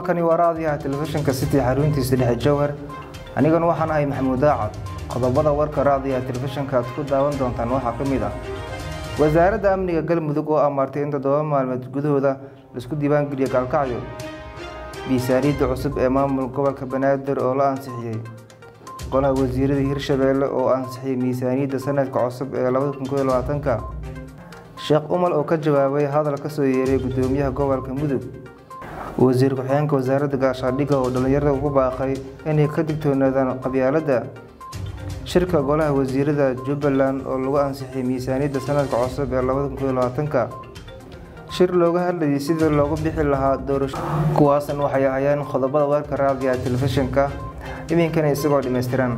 halkani waa raadiyaha telefishinka city xaruntiisa dhexe jowhar anigana waxaan ahay maxamuud daacad qodobada warka raadiyaha telefishinka aad ku daawan doontaan waxaa ka mid ah wasaaradda amniga galmudug oo amartay in toddoba maalmood gudahooda laisku diiwaangeliyo gaalkacyo miisaaniyadda cusub ee maamul gobolka banaadir oo la ansixiyey golaha wasiirada hirshabeelle oo ansixiyey miisaaniyadda sanadka cusub ee labadakunkoylabaatanka sheekh umal oo ka jawaabay hadal ka soo yeeray gudoomiyaha gobolka mudug wasiir ku-xigeenka wasaaradda gaashaandhigga oo dhallinyarada ugu baaqay inay ka digtoonaadaan qabyaaladda shirka golaha wasiirada jubbaland oo lagu ansixiyey miisaaniyadda sanadka cusub ee labadakunkoylabaatanka shir looga hadlayay sidii loogu bixi lahaa doorasho kuwaasan waxay ahayeen qodobada warka raadiyaha telefishinka iminkana isagoo dhammaystiran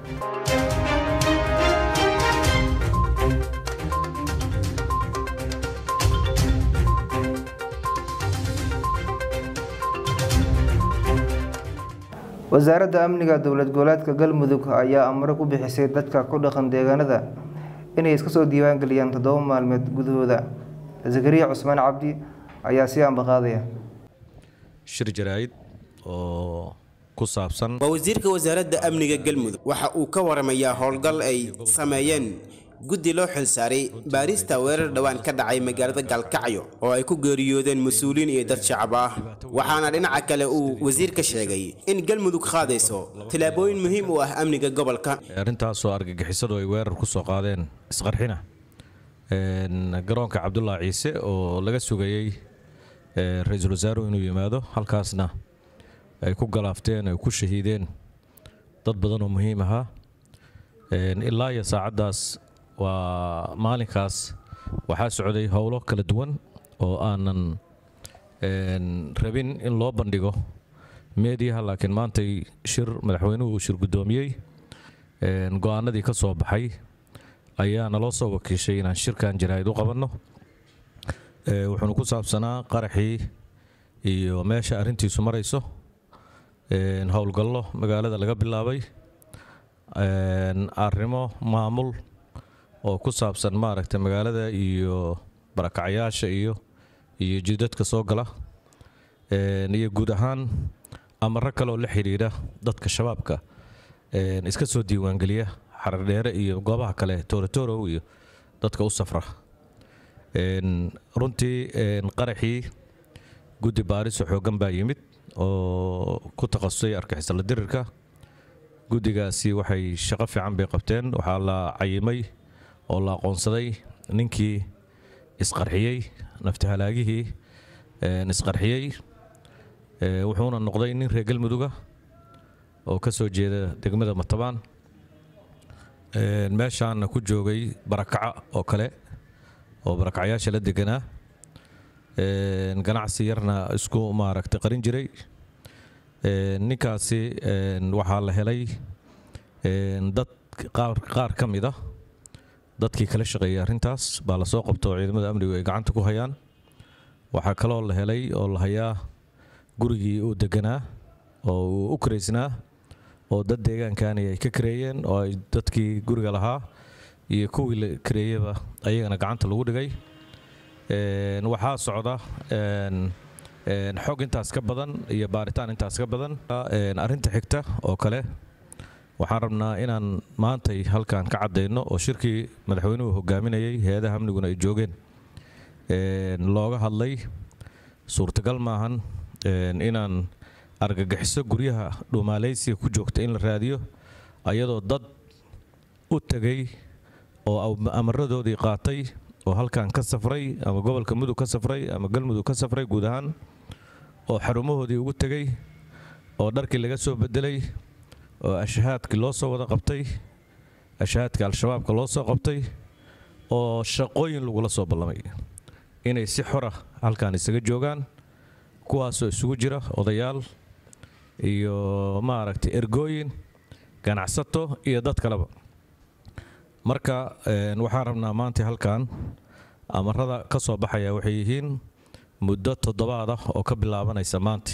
wasaaradda amniga dowlad goboleedka galmudug ayaa amro ku bixisay dadka ku dhaqan deegaanada inay iska soo diiwaangeliyaan toddoba maalmeed gudahooda zakariya cusmaan cabdi ayaa si ambaqaadaya shir jaraa'id oo ku saabsan waa wasiirka wasaaradda amniga galmudug waxa uu ka waramayaa howlgal ay sameeyeen guddi loo xilsaaray baarista weerar dhowaan ka dhacay magaalada gaalkacyo oo ay ku geeriyoodeen mas-uuliyiin iyo dad shacab ah waxaana dhinaca kale uu wasiirka sheegay in galmudug qaadayso tillaabooyin muhiim u ah amniga gobolka arrintaasoo argagixisadu ay weerar ku soo qaadeen isqarxina garoonka cabdulaahi ciise oo laga sugayey ra-iisul wasaaruhu inuu yimaado halkaasna ay ku galaafteen ay ku shahiideen dad badan oo muhiim ahaa ilaa iyo saacaddaas waa maalinkaas waxaa socday howlo kala duwan oo aanan rabin in loo bandhigo meediyaha laakiin maantay shir madaxweynuhu uu shir guddoomiyey go-aanadii ka soo baxay ayaa naloo soo wakiishay inaan shirkan jaraa'id u qabanno wuxuuna ku saabsanaa qaraxii iyo meesha arrintiisu marayso howlgallo magaalada laga bilaabay arrimo maamul oo ku saabsan maaragtay magaalada iyo barakacayaasha iyo iyo jidadka soo gala iyo guud ahaan amaro kale oo la xidhiidha dadka shabaabka iska soo diiwaangeliya xarardheere iyo goobaha kale toorotorow iyo dadka u safra runtii qaraxii guddi baariso xooggan baa yimid oo ku takhasusay argixisala dirirka guddigaasi waxay shaqo fiican bay qabteen waxaa la cayimay oo la aqoonsaday ninkii isqarxiyey naftihalaagihii isqarxiyey wuxuuna noqday nin reer galmuduga oo ka soo jeeda degmada matabaan meeshaana ku joogay barakaca oo kale oo barakacayaasha la deganaa ganacsi yarna isku maaragtay qarin jiray ninkaasi waxaa la helay dad qaar ka mid ah dadkii kala shaqeeyay arrintaas baa lasoo qabto oo ciidamada amnigu ay gacanta ku hayaan waxaa kaloo la helay oo la hayaa gurigii uu deganaa oo uu u karaysnaa oo dad deegaankani ay ka kareeyeen oo ay dadkii guriga lahaa iyo kuwii la kareeyaba ayagana gacanta lagu dhigay waxaa socda xog intaas ka badan iyo baaritaan intaas ka badan arrinta xigta oo kale waxaan rabnaa inaan maantay halkan ka caddayno oo shirkii madaxweynuhu hogaaminayay hay-adaha amniguna ay joogeen looga hadlay suurtagal maahan inaan argagixiso guryaha dhuumaalaysiga ku joogta in la raadiyo ayadoo dad u tegay oo amaradoodii qaatay oo halkan ka safray ama gobolka mudug ka safray ama galmudug ka safray guud ahaan oo xarumahoodii ugu tegay oo dharkii laga soo bedelay oo ashahaadkii loo soo wada qabtay ashahaadkii al-shabaabka loo soo qabtay oo shaqooyin lagula soo ballamay inay si xora halkan isaga joogaan kuwaasoo isugu jira odayaal iyo maaragtay ergooyin ganacsato iyo dad kaleba marka waxaan rabnaa maanta halkan amarada ka soo baxaya waxay yihiin muddo toddobaad ah oo ka bilaabanaysa maanta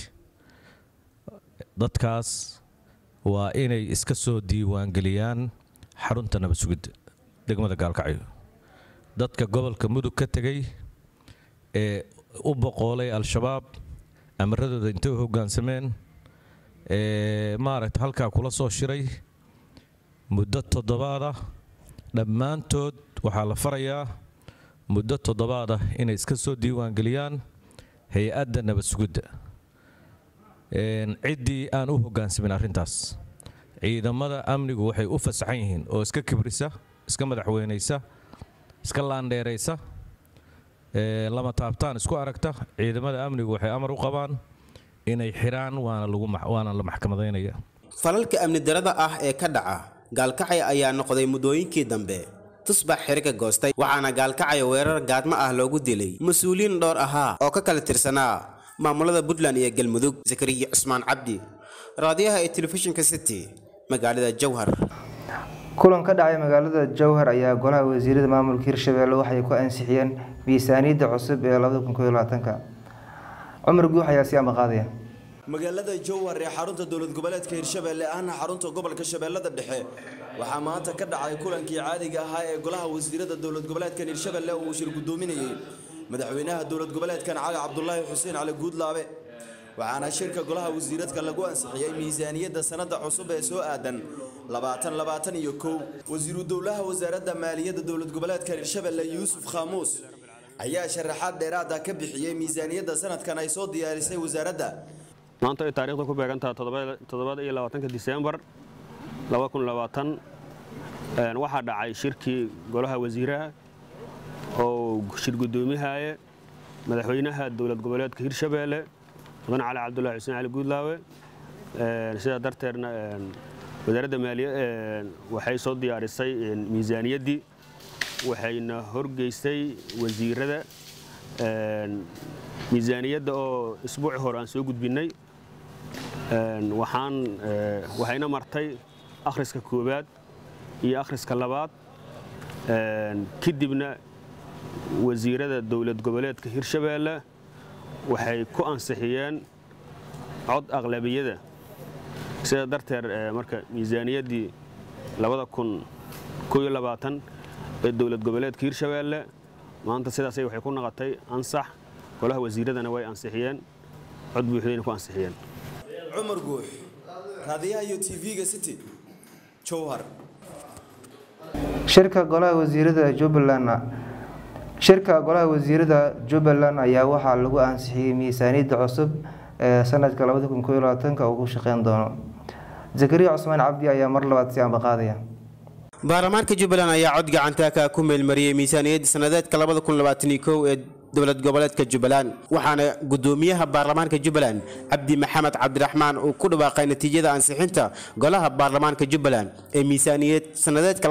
dadkaas waa inay iska soo diiwaangeliyaan xarunta nabad sugidda degmada gaalkacyo dadka gobolka mudug ka tegay ee u boqoolay al-shabaab amaradooda intay u hoggaansameen maaragta halkaa kula soo shiray muddo toddobaada dhammaantood waxaa la farayaa muddo toddobaada inay iska soo diiwaangeliyaan hay-adda nabad sugidda ciddii aan u hoggaansamin arrintaas ciidamada amnigu waxay u fasaxan yihiin oo iska kibrisa iska madaxweynaysa iska laandheeraysa lama taabtaan isku aragta ciidamada amnigu waxay amar u qabaan inay xidhaan waana la maxkamadaynaya falalka amni darada ah ee ka dhaca gaalkacay ayaa noqday muddooyinkii dambe tusbax xiriga goostay waxaana gaalkacaya weerar gaadmo ah loogu dilay mas-uuliyiin dhowr ahaa oo ka kala tirsanaa maamulada puntland iyo galmudug zakariya cusmaan cabdi raadiyaha ee telefishinka city magaalada jowhar kulan ka dhacay magaalada jowhar ayaa golaha wasiirada maamulka hirshabelle waxay ku ansixiyeen miisaaniyadda cusub ee labadakunkoylabaatanka cumar guux ayaa si amaqaadaya magaalada jowhar ee xarunta dowlad goboleedka hirshabelle ahna xarunta gobolka shabeellada dhexe waxaa maanta ka dhacay kulankii caadiga ahaa ee golaha wasiirada dowlad goboleedkan hirshabelle uu shir gudoominayey madaxweynaha dowlad goboleedkan cali cabdulaahi xuseen cali guudlaabe waxaana shirka golaha wasiiradka lagu ansixiyey miisaaniyadda sanada cusub ee soo aadan labaatan labaatan iyo kow wasiiru dowlaha wasaaradda maaliyadda dowlad goboleedka hirshabelle yuusuf khaamuus ayaa sharaxaad dheeraada ka bixiyey miisaaniyadda sanadkan ay soo diyaarisay wasaaradda maanta ay taariikhda ku beegantaha toddobada iyo labaatanka diseembar waxaa dhacay shirkii golaha wasiiraha oo shir gudoomihaye madaxweynaha dowlad goboleedka hirshabeelle mudan cali cabdulahi xuseen cali guudlaawe sidaa darteedna wasaaradda maaliya waxay soo diyaarisay miisaaniyaddii waxayna horgeystay wasiirada miisaaniyadda oo isbuuci hore aan soo gudbinnay waxaan waxayna martay akhriska koowaad iyo akhriska labaad kadibna wasiirada dowlad goboleedka hirshabeelle waxay ku ansixiyeen cod aqlabiyada sidaa darteed marka miisaaniyaddii ee dowlad goboleedka hirshabeelle maanta sidaasay waxay ku noqotay ansax golaha wasiiradana way ansixiyeen cod buuxdayna ku ansixiyeen cumar guux raadiyaha iyo tv-ga city jowhar shirka golaha wasiirada jubbaland shirka golaha wasiirada jubbaland ayaa waxaa lagu ansixiyey miisaaniyadda cusub ee sanadka labada kun koyo labaatanka uu ku shaqeyn doono zakariya cusmaan cabdi ayaa mar labaad si ambaqaadaya baarlamaanka jubbaland ayaa cod gacantaaka ku meelmariyey miisaaniyadda sanadeedka ee dowlad goboleedka jubbaland waxaana gudoomiyaha baarlamaanka jubbaland cabdi maxamed cabdiraxmaan uu ku dhawaaqay natiijada ansixinta golaha baarlamaanka jubbaland ee miisaaniyad sanadeedka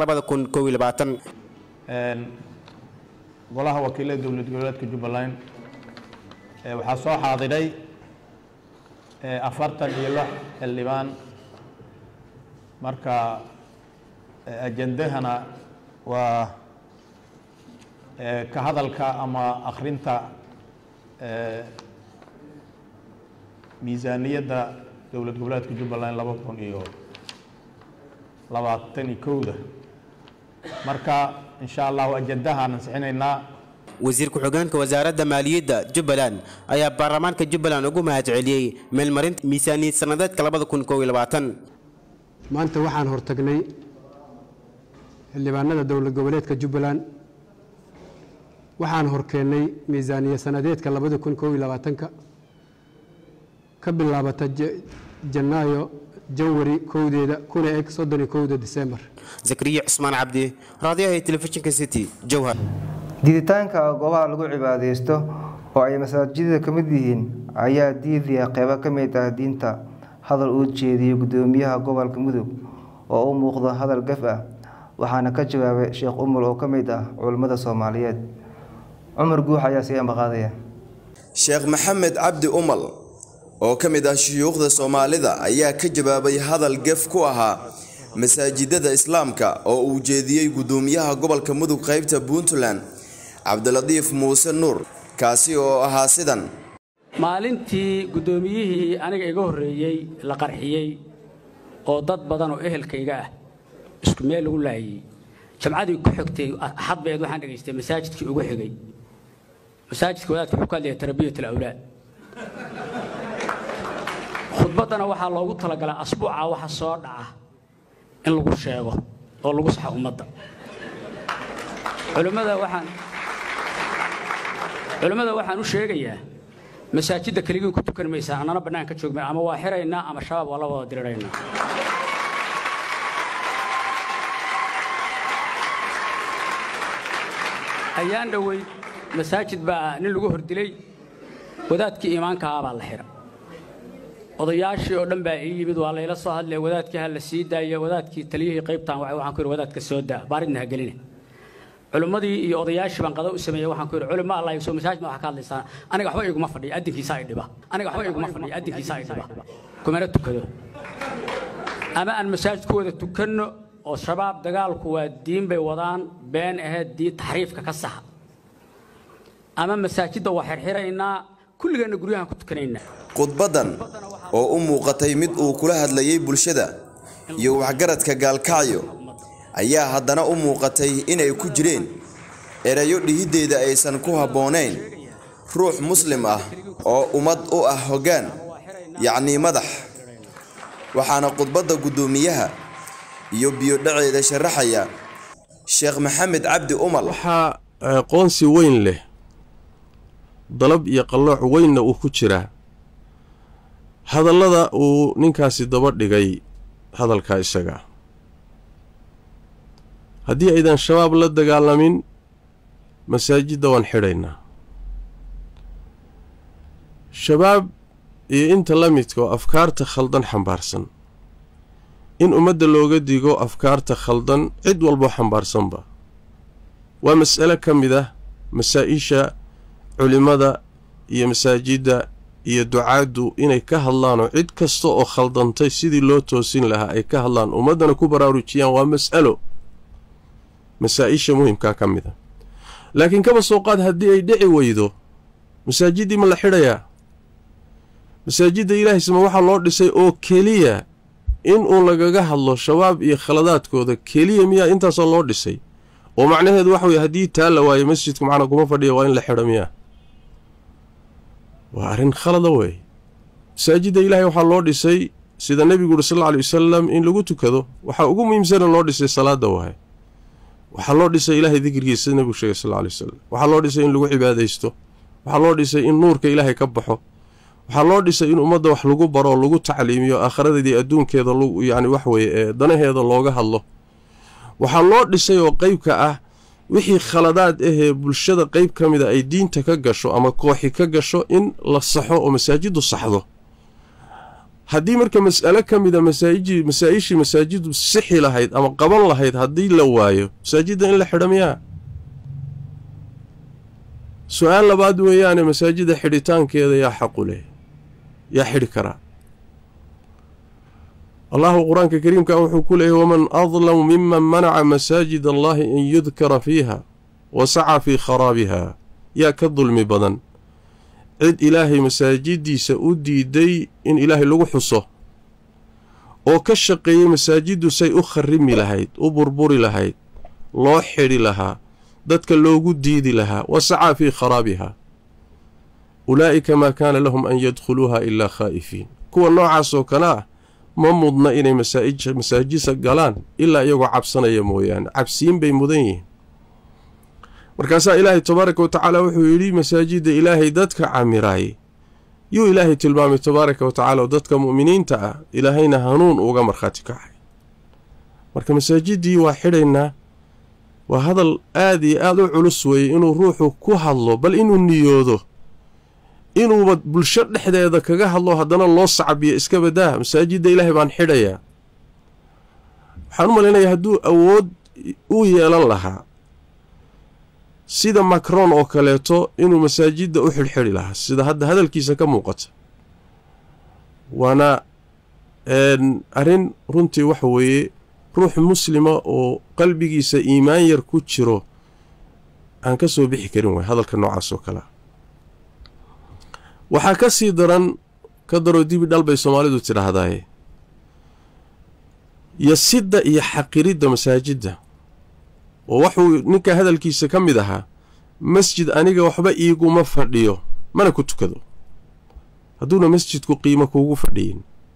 golaha wakiilada dowlad goboleedka jubbaland waxaa soo xaadiray afartan iyo lix xildhibaan marka ajendahana waa ka hadalka ama akhrinta miisaaniyadda dowlad goboleedka jubbaland laba kun iyo labaatan iyo kowda marka insha allahu ajendahaan ansixinaynaa wasiir ku-xigeenka wasaaradda maaliyadda jubbaland ayaa baarlamaanka jubbaland ugu mahadceliyey meelmarinta miisaaniyad sanadeedka maanta waxaan hortagnay xildhibaanada dowlad goboleedka jubbaland waxaan horkeennay miisaaniya sanadeedka labada kun koob iyo labaatanka ka bilaabata janaayo janwari kowdeeda kuna eg soddon iyo kowda disembar zakariya cusmaan cabdi raadiyaha telefishinka city jowhar diiditaanka goobaha lagu cibaadeysto oo ay masaajidada ka mid yihiin ayaa diidaya qeybo ka mid ah diinta hadal uu jeediyey gudoomiyaha gobolka mudug oo u muuqda hadal gaf ah waxaana ka jawaabay sheekh umul oo ka mid ah culammada soomaaliyeed cumar guux ayaa sii ambaqaadaya sheekh maxamed cabdi umal oo ka mid ah shuyuukhda soomaalida ayaa ka jawaabay hadal gef ku ahaa masaajidada islaamka oo uu jeediyey gudoomiyaha gobolka mudug qaybta puntland cabdilatiif muuse nuur kaasi oo ahaa sidan maalintii guddoomiyihii aniga iga horreeyey la qarxiyey oo dad badan oo ehelkayga ah isku meel lagu laayay jamcadii ku xigtay axad bayd waxaan dhegaystay masaajidkii ugu xigay masaajidka wadaadka wuxuu ka hadlaya tarbiyat alawlaad khudbaddana waxaa loogu talagalay asbuuca waxa soo dhaca in lagu sheego oo lagu saxo ummadda culimmada waxaan culimmada waxaan u sheegayaa masaajidda keligiin ku tukan maysaa annana bannaan ka joogmay ama waa xiraynaa ama shabaab waa la wada diriraynaa ayaan dhoweyd masaajid baa nin lagu hordilay wadaadkii iimaankahaa baa la xira odayaashii oo dhan baa ii yimid waa layla soo hadlaya wadaadkii ha la sii daaya wadaadkii taliyihii qaybtaan wacay waxaan ku yidhi wadaadka soo daa baaridna ha geline culimmadii iyo odayaashii baan qada u sameeyey waxaan ku yidhi culimo allah soo masaajid ma waxaa ka hadlaysaan aniga waxba iguma fadhiya addinkiisaa i dhiba aniga waxba iguma fadhiya addinkiisaa i dhiba kumana tukado ama aan masaajid ku wada tukanno oo shabaab dagaalku waa diin bay wadaan been aheed diin taxriifka ka saxa ama masaajidda waa xirxiraynaa kulligeenna guryahan ku tukanaynaa khudbaddan oo u muuqatay mid uu kula hadlayay bulshada iyo waxgaradka gaalkacyo ayaa haddana u muuqatay inay ku jireen erayo dhihiddeeda aysan ku habboonayn ruux muslim ah oo ummad u ah hoggaan yacnii madax waxaana khudbadda guddoomiyaha iyo biyodhaceeda sharaxaya sheekh maxamed cabdi umar waxaa aqoonsi weyn leh dalab iyo qallooc weynna uu ku jiraa hadallada uu ninkaasi daba dhigay hadalkaa isaga haddii aydan shabaab la dagaalamin masaajidda waan xidhaynaa shabaab iyo inta la midka oo afkaarta khaldan xambaarsan in ummadda looga digo afkaarta khaldan cid walboo xambaarsanba waa mas'ale ka mid ah masaa-isha culimmada iyo masaajidda iyo ducaaddu inay ka hadlaanoo cid kasta oo khaldantay sidii loo toosin lahaa ay ka hadlaan ummaddana ku baraarujiyaan waa mas'alo masaa-isha muhimkaa ka mid a laakiin kaba soo qaad haddii ay dhici weydo masaajiddii ma la xidhayaa masaajidda ilaahaysma waxaa loo dhisay oo keliya inuu lagaga hadlo shabaab iyo khaladaadkooda keliya miyaa intaasoo loo dhisay oo macnaheedu waxa weye haddii taa la waayo masjidku macnaa kuma fadhiya waa in la xidho miyaa waa arrin khalada weeye masaajidda ilaahay waxaa loo dhisay sida nebigu uri sal alla alay wasalam in lagu tukado waxaa ugu muhiimsana loo dhisay salaada waaye waxaa loo dhisay ilaahay dikrigiisa sida nebigu sheegay sal alla alay wasalam waxaa loo dhisay in lagu cibaadaysto waxaa loo dhisay in nuurka ilaahay ka baxo waxaa loo dhisay in ummadda wax lagu baro oo lagu tacliimiyo aakhiradeedii adduunkeeda yacni wax weeye ee danaheeda looga hadlo waxaa loo dhisay oo qeybka ah wixii khaladaad ahee bulshada qeyb ka mida ay diinta ka gasho ama kooxi ka gasho in la saxo oo masaajiddu saxdo haddii marka mas'alo ka mida masaajii masaa-ishii masaajiddu sixi lahayd ama qaban lahayd haddii la waayo masaajidda in la xidho miyaa su-aal labaad weeyaane masaajidda xidhitaankeeda yaa xaqu leh yaa xidhi karaa allahu qur-aanka kariimka wuxuu ku leeyahy waman adlamu miman manaca masaajid allahi an yudkara fiiha wa saca fii kharaabiha yaa ka dulmi badan cid ilaahay masaajiddiisa u diiday in ilaahay lagu xuso oo ka shaqeeyey masaajiddu say u kharrimi lahayd u burburi lahayd loo xidhi lahaa dadka loogu diidi lahaa wa sacaa fii kharaabiha ulaa'ika maa kaana lahum an yadkhuluuha ilaa khaa'ifiin kuwa noocaasoo kale ah ma mudna inay masaajisa galaan ilaa iyagoo cabsanaya mooyaane cabsiin bay mudan yihiin markaasaa ilaahay tabaaraka wa tacaala wuxuu yidhi masaajidda ilaahay dadka camiraay yuu ilaahay tilmaamay tabaaraka wa tacaala oo dadka mu'miniinta ah ilaahayna hanuun uga markhaati kacay marka masaajiddii waa xidhaynaa waa hadal aad iyo aada u culus weeye inuu ruuxu ku hadlo bal inuu niyoodo inuuba bulsho dhexdeeda kaga hadlo haddana loo sacbiyo iska badaa masaajidda ilaahay baan xidhayaa waxaan u malaynayaa hadduu awood u yeelan lahaa sida macron oo kaleeto inuu masaajidda u xidhxidhi lahaa sida hadda hadalkiisa ka muuqata waana arrin runtii waxa weeye ruux muslima oo qalbigiisa iimaan yar ku jiro aan ka soo bixi karin waay hadalka noocaas oo kalea waxaa ka sii daran ka daroo dibi dhal bay soomaalidu tidhaahdaaye yasidda iyo xaqiridda masaajidda oo waxuu ninka hadalkiisa ka mid ahaa masjid aniga waxba iiguma fadhiyo mana ku tukado hadduuna masjidku qiimo kuugu fadhiyin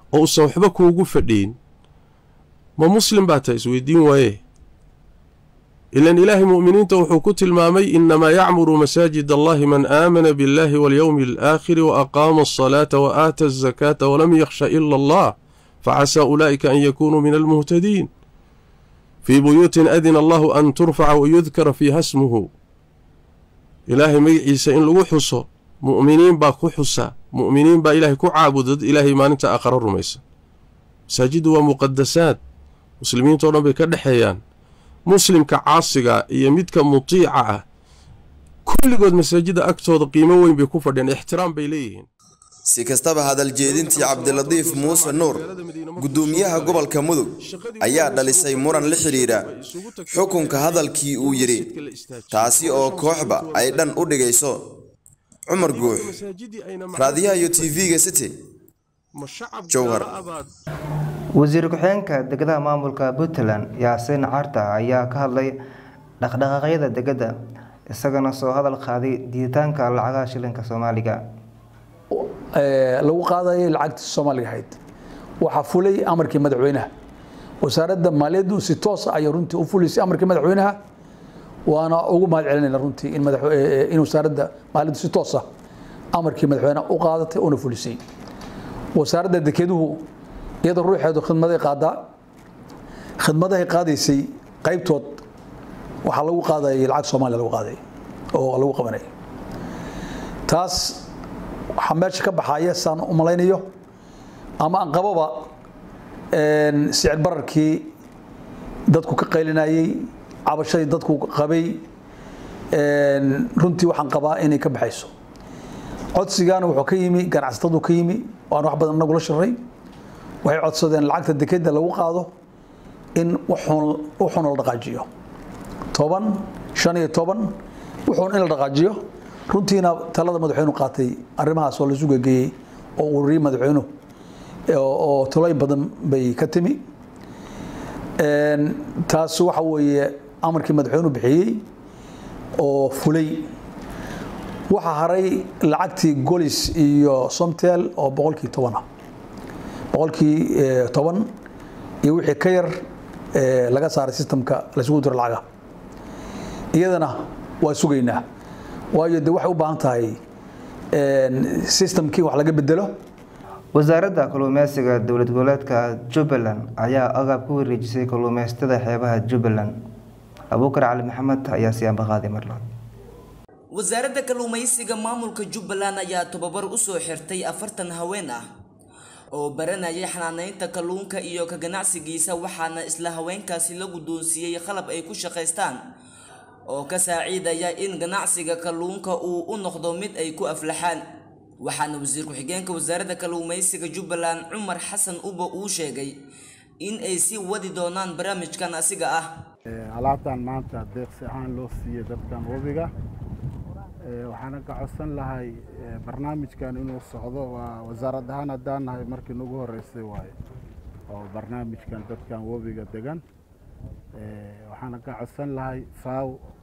oo uusan waxba kuugu fadhiyin ma muslim baa tahay isweydiin waaye ilan ilaahay mu'miniinta wuxuu ku tilmaamay inamaa yacmuru masaajid allahi man aamana biاllahi walyowmi alaakhiri wa aqaama alsalaata wa aata azakaata walam yakhsha ila allah facasaa ulaa'ika an yakunuu min almuhtadiin fii buyuutin adina allahu an turfaca wayudkara fiiha smuhu ilaahay magaciisa in lagu xuso mu'miniin baa ku xusa mu'miniin baa ilaahay ku caabuda dad ilaahay maalinta aakharo rumaysan masaajiddu waa muqadasaad muslimiintao dhan bay ka dhexeeyaan muslimka caasiga iyo midka mutiica ah kulligood masaajidda agtooda qiimo weyn bay ku fadhiyaan ixtiraam bay leeyihiin si kastaba hadaljeedintii cabdilatiif muuse nuur guddoomiyaha gobolka mudug ayaa dhalisay muran la xidhiidha xukunka hadalkii uu yidhi taasi oo kooxba ay dhan u dhigayso cumar guux raadiyaha iyo tv-ga city jowhar wasiir ku-xigeenka degadaha maamulka puntland yaasiin carta ayaa ka hadlay dhaqdhaqaaqyada degada isagana soo hadal qaaday diiditaanka lacagaha shilinka soomaaliga lagu qaadayay lacagtii soomaaliga ahayd waxaa fulay amarkii madaxweynaha wasaaradda maaliyaddu si toosa ayay runtii u fulisay amarkii madaxweynaha waana ugu mahad celinayna runtii in madax in wasaaradda maaliyaddu si toosa amarkii madaxweynaha u qaadatay una fulisay wasaaradda dekeduhu iyadoo ruuxeedu khidmaday qaadaa khidmadahay qaadaysay qaybtood waxaa lagu qaadayay lacag soomaaliya lagu qaaday oo lagu qabanay taas waxaa meesha ka baxaya saan u malaynayo ama aan qababa sicir bararkii dadku ka qaylinayey cabashadii dadku qabay runtii waxaan qabaa inay ka baxayso codsigaana wuxuu ka yimi ganacsatadu ka yimi waan wax badan nagula shiray waxay codsadeen lacagta dekeda lagu qaado in wuxuun la dhaqaajiyo toban shan iyo toban wuxuun in la dhaqaajiyo runtiina talada madaxweynu qaatay arrimahaas oo laisu gegeeyey oo ururiyey madaxweynuhu oo talooyin badan bay ka timi taas waxa weeye amarkii madaxweynuhu bixiyey oo fulay waxaa haray lacagtii golis iyo somtel oo boqolkii toban ah boqolkii toban iyo wixii ka yar laga saaray sistamka laisugu diro lacaga iyadana waa sugaynaa waayo de waxay u baahan tahay sistamkii wax laga bedelo wasaaradda kalluumeysiga dowlad goboleedka jubbaland ayaa agaab ku wareejisay kalluumeystada xeebaha jubbaland abuukar cali maxamed ayaa siyaanba qaaday marlaad wasaaradda kalluumaysiga maamulka jubbaland ayaa tobabar usoo xirtay afartan haween ah oo baranayay xanaaneynta kalluunka iyo ka ganacsigiisa waxaana isla haweenkaasi la guddoonsiiyey qalab ay ku shaqaystaan oo ka saaciidaya in ganacsiga kalluunka uu u noqdo mid ay ku aflaxaan waxaana wasiir ku-xigeenka wasaaradda kalluumaysiga jubbaland cumar xasan uba uu sheegay in ay sii wadi doonaan barnaamijkan asiga ah alaabtan maanta deeqsi ahaan loo siiyey dadkan webiga waxaana ka codsan lahay barnaamijkan inuu socdo waa wasaarad ahaan haddaan nahay markii nagu horeysay waaye oo barnaamijkan dadkan webiga degan waxaana ka codsan lahay faaw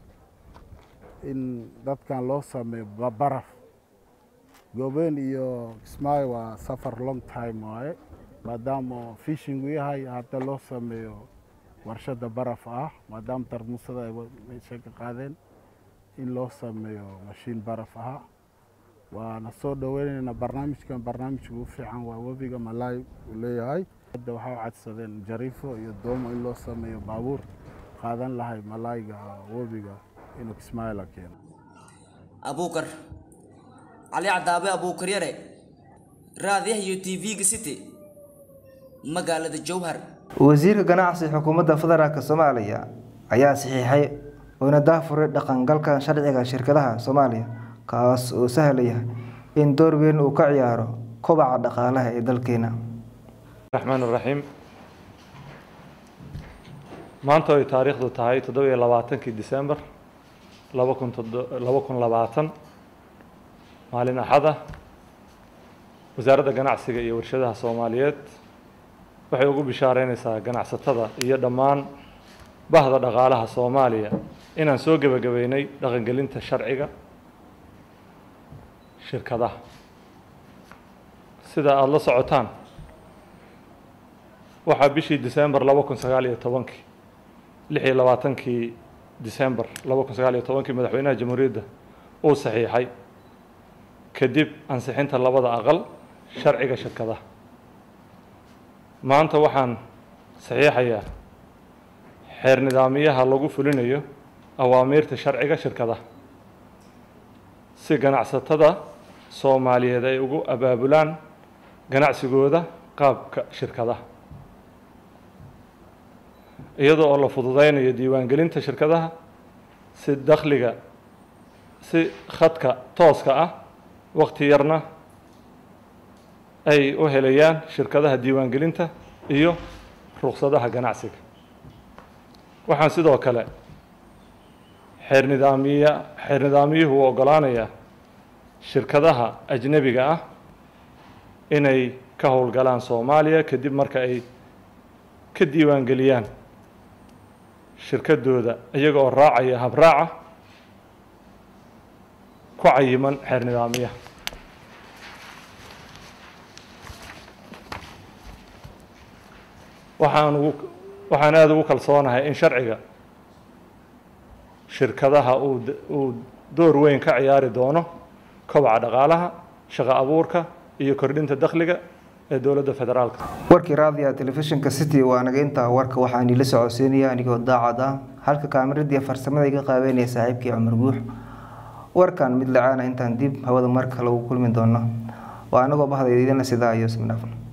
in dadkan loo sameeyo baraf goobeen iyo kismaayo waa safar long time waaye maadaama fishingu yahay hadda loo sameeyo warshada baraf ah maadaama tarmuusada ay meesha ka qaadeen in loo sameeyo mashiin baraf aha waana soo dhoweynaynaa barnaamijkan barnaamijka ugu fiican waa webiga malaay uu leeyahay hadda waxaa u cadsadeen jariifo iyo doomo in loo sameeyo baabuur qaadan lahay malaayga webiga inuu kismaayo la keeno abuukar cali cadaabe abuukar yare raadiyaha iyo t v-ga city magaalada jowhar wasiirka ganacsi xukuumadda federaalk soomaaliya ayaa saxiixay uuna daafuray dhaqangalka sharciga shirkadaha soomaaliya kaas oo sahlaya in door weyn uu ka ciyaaro kobaca dhaqaalaha ee dalkeena raxmaan raxiim maanta ay taariikhdu tahay toddobiyo labaatankii disembar laba kun laba kun labaatan maalin axada wasaaradda ganacsiga iyo warshadaha soomaaliyeed waxay ugu bishaareynaysaa ganacsatada iyo dhammaan bahda dhaqaalaha soomaaliya inaan soo gebagabeynay dhaqangelinta sharciga shirkadaha sida aada la socotaan waxaa bishii disembar laba kun sagaal iyo tobankii lix iyo labaatankii disembar laba kun sagaal iyo tobankii madaxweynaha jamhuuriyadda uu saxiixay kadib ansixinta labada aqal sharciga shirkadaha maanta waxaan saxiixayaa xeer nidaamiyaha lagu fulinayo awaamiirta sharciga shirkadaha si ganacsatada soomaaliyeed ay ugu abaabulaan ganacsigooda qaabka shirkadaha iyadoo oo la fududeynayo diiwaangelinta shirkadaha si dakhliga si khadka tooska ah waqti yarna ay u helayaan shirkadaha diiwaangelinta iyo ruqsadaha ganacsiga waxaan sidoo kale xeer nidaamiya xeer nidaamiyuhu u oggolaanayaa shirkadaha ajnebiga ah inay ka howlgalaan soomaaliya kadib marka ay ka diiwaangeliyaan shirkadooda iyaga oo raacaya habraaca ku cayiman xeer nidaamiyaha waxaan ugu waxaan aada ugu kalsoonahay in sharciga shirkadaha uu uu door weyn ka ciyaari doono kobaca dhaqaalaha shaqo abuurka iyo kordhinta dakhliga ee dowladda federaalka warkii raadiga telefishinka city waa naga intaa warka waxaan ila socodsiinaya anigoo daacad ah halka kaamiradiiyo farsamada iga qaabeynaya saaxiibkii cumar guux warkan mid lacaana intaan dib hawada mar kale ugu kulmi doono waa anagoo bahda idinla sidaa iyo ismidhaafan